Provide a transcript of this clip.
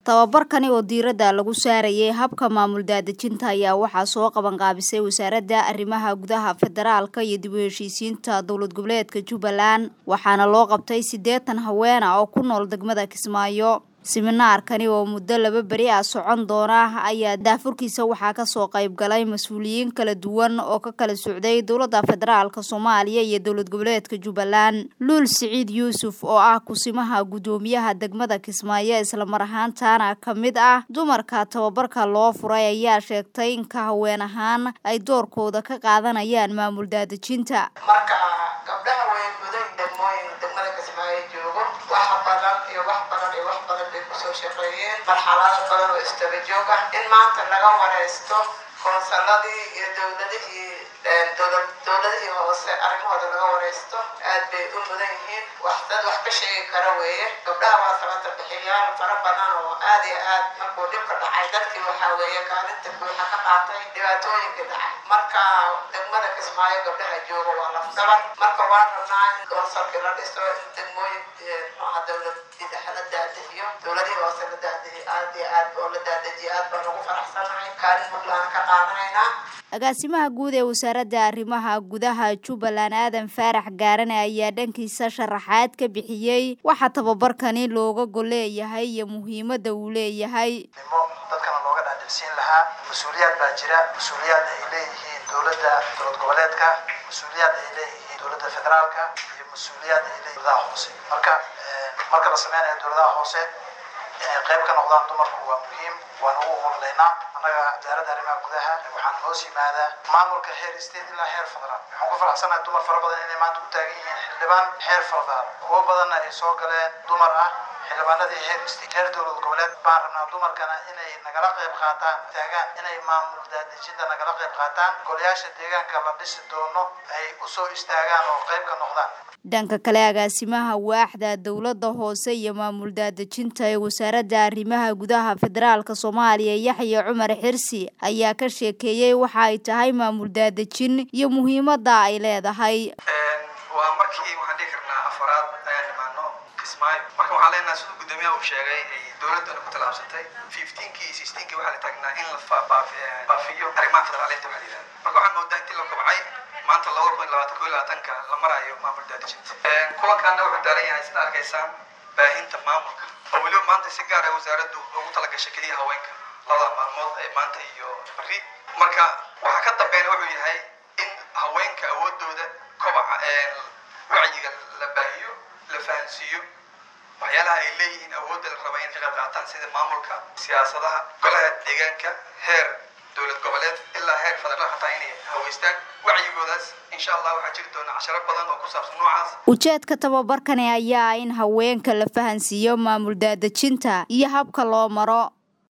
tababarkani oo diiradda lagu saarayay habka maamul daadejinta ayaa waxaa soo qabanqaabisay wasaaradda arrimaha gudaha federaalka iyo dib u heshiisiinta dowlad goboleedka jubbaland waxaana loo qabtay siddeetan haweena oo ku nool degmada kismaayo siminaarkani oo muddo laba beri ah socon doona ayaa daafurkiisa waxaa kasoo qayb galay mas-uuliyiin kala duwan oo ka kala socday dowladda federaalka soomaaliya iyo dowlad goboleedka jubbaland luul siciid yuusuf oo ah kusimaha guddoomiyaha degmada kismaayo islamar ahaantaana ka mid ah dumarka tababarka loo furay ayaa sheegtay in ka haween ahaan ay doorkooda ka qaadanayaan maamul daadejinta marka gabdhaha way mudan degmooyin degmada kismaayo joogo wax badan iyo wax badan iyo wax badan bay kusoo shaqeeyeen marxalado badan oo istaba joog ah in maanta laga wareysto koonsaladii iyo dowladihii dowladihii hoose arrimahooda laga wareysto aad bay u mudan yihiin wax dad wax ka sheegi kara weeye gabdhaha waa sabata bixiyaal fara badan oo aad iyo aad markuu dhibka dhacay dadkii waxaa weeye kaalinta buuxa ka qaatay dhibaatooyinkii dhacay marka degmada kismaayo gabdhaha jooga waa lafdaban marka waa rabnaa in koonsalkii la dhiso in degmooyin muxuaha dowladii dhexe la daadihiyo dowladihii hoose la daadihiyo aad iyo aad oo la daadajiyo aad baan ugu faraxsanahay kaalin muglaana ka qaadanaynaa agaasimaha guud ee wasaaradda arrimaha gudaha jubbaland aadan faarax gaarane ayaa dhankiisa sharaxaad ka bixiyey waxa tababarkani looga gol leeyahay iyo muhiimadda uu leeyahay nimo dadkana looga dhaadhicsiin lahaa mas-uuliyaad baa jira mas-uuliyaad ay leeyihiin dowladda dowlad goboleedka mas-uuliyaad ay leeyihiin dowladda federaalka iyo mas-uuliyaad ay leeyihin dowladaha hoose marka marka la sameynayo dowladaha hoose inay qayb ka noqdaan dumarku waa muhiim waan ugu hurlaynaa annaga wasaaradda arrimaha gudaha waxaan hoos yimaadaa maamulka heer state ilaa heer federaal waxaan ku faraxsanahay dumar fara badan inay maanta u taagan yihiin xildhibaan heer federaal kuwo badanna ay soo galeen dumar ah xildhibaanadii heer state heer dowlad goboleed baan rabnaa dumarkana inay nagala qayb qaataan taagaan inay maamul daadejinta nagala qayb qaataan golayaasha deegaanka la dhisi doono ay usoo istaagaan oo qayb ka noqdaan dhanka kale agaasimaha waaxda dowladda hoose iyo maamul daadejinta ee wasaaradda arrimaha gudaha federaalka soomaaliya yaxya cumar xirsi ayaa ka sheekeeyey waxa ay tahay maamul daadejin iyo muhiimadda ay leedahay waa markii waxaan dhihi karnaa afaraad ayaan imaano kismaayo marka waxaan leenahay siduu guddoomiyaha uu sheegay ay dowladdana ku tallaabsatay fifteenkii iyo sixteenkii waxaa la taagnaa in la baafiyo arrimaha federaaleynta waxaa la yidhahda marka waxaan moodaa intii la kobcay maanta laba kun labaatan ko labaatanka la maraayo maamul daadijinta kulankaana wuxuu daaran yahay sida arkaysaan baahinta maamulka oo weliba maanta si gaar ah wasaaraddu ugu talagashay keliya haweenka labada maalmood ee maanta iyo bari marka waxaa ka dambeena wuxuu yahay in haweenka awoodooda kobaca wacyiga la baahiyo la fahansiiyo waxyaalaha ay leeyihiin awoodda la raba in ka qayb qaataan sida maamulka siyaasadaha golaha deegaanka heer dowlad goboleed ilaa heer federaal xataa inay haweystaan wacyigoodaas insha allah waxaa jiri doona casharo badan oo ku saabsan noocaas ujeedka tababarkani ayaa in haweenka la fahansiiyo maamul daadejinta iyo habka loo maro